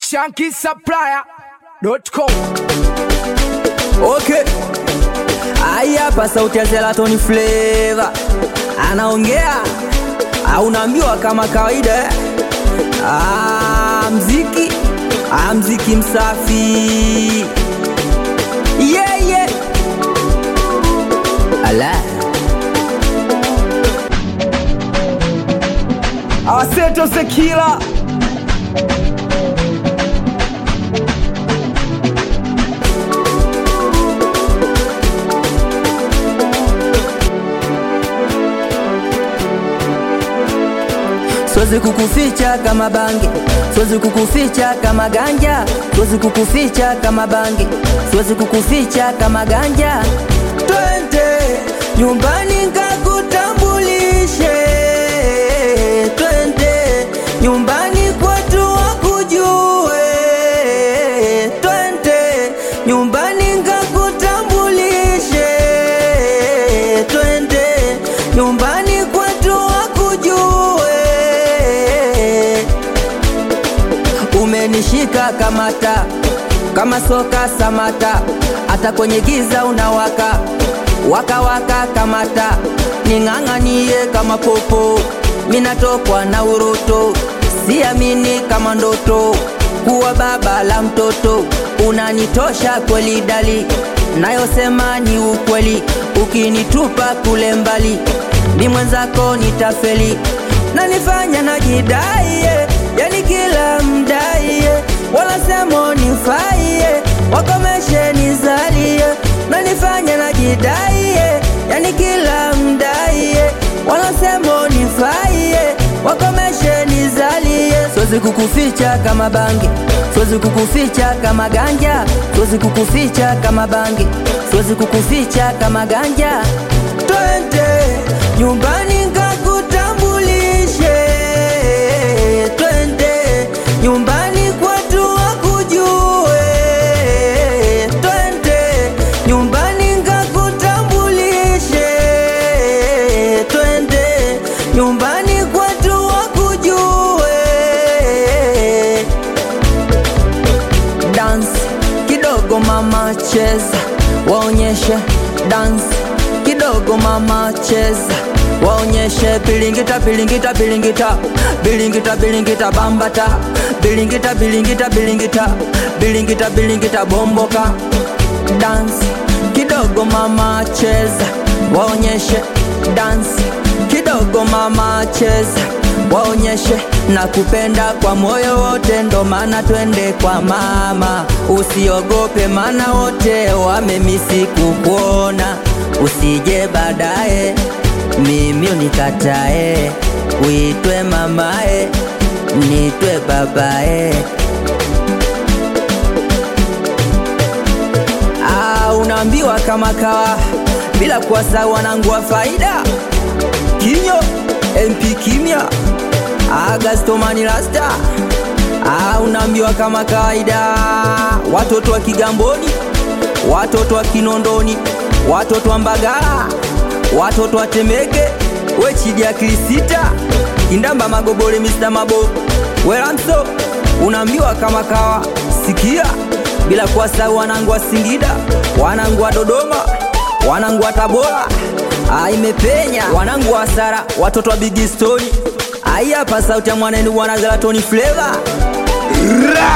shankisupplier.com. Okay. Haya hapa sauti ya Zelaton Flavor anaongea, au unaambiwa kama kawaida eh? Ah, mziki ah, mziki msafi yeah, yeah. Ala Aseto Sekila Siwezi kukuficha kama bangi, siwezi kukuficha kama ganja, siwezi kukuficha kama bangi, siwezi kukuficha kama ganja. Twende nyumbani nikakutambulishe, twende nyumbani kwetu wakujue, twende nyumbani nikakutambulishe, twende nyumbani kwetu wakujue umenishika kamata kama soka samata hata kwenye giza unawaka waka waka kamata ning'ang'anie kama popo minatokwa na uroto siamini kama ndoto kuwa baba la mtoto unanitosha kweli dali nayosema ni ukweli ukinitupa kule mbali ni mwenzako nitafeli nanifanya najidaiye yani kila mdaiye wala semo nifaiye wakomeshe nizalie nanifanya najidaiye yani kila mdaiye wala semo nifaiye wakomeshe nizalie siwezi kukuficha kama bangi siwezi kukuficha kama ganja siwezi kukuficha kama bangi siwezi kukuficha kama ganja twende nyumbani nkakutambulishe twende nyumbani kwetu wakujue twende nyumbani nkakutambulishe twende nyumbani kwetu wakujue dance kidogo mama cheza waonyeshe dance kidogo mama cheza waonyeshe bilingita bilingita bilingita bilingita bilingita bambata bilingita bilingita bilingita bilingita bilingita bomboka dance kidogo mama cheza waonyeshe dance kidogo mama cheza waonyeshe na kupenda kwa moyo wote, ndo maana twende kwa mama. Usiogope, maana wote wamemisi kukuona. Usije baadaye mimi unikatae, uitwe mamae, nitwe babae. Ah, unaambiwa kama kawa bila kuwasahau wanangu wa faida kinyo MP kimya Agastomani Rasta ah, unaambiwa kama kawaida, watoto wa Kigamboni, watoto wa Kinondoni, watoto wa Mbagala, watoto wa Temeke, we chidi ya Kilisita, Kindamba Magobole, Mr. Mabo, Welamso, unaambiwa kama kawa, sikia bila kuwasahau wanangu wa Singida, wanangu wa Dodoma, wanangu wa Tabora, ah, imepenya wanangu wa Sara, watoto wa Big Story Ai hapa sauti ya mwanenu bwana Zlatoni Flavor. Ra!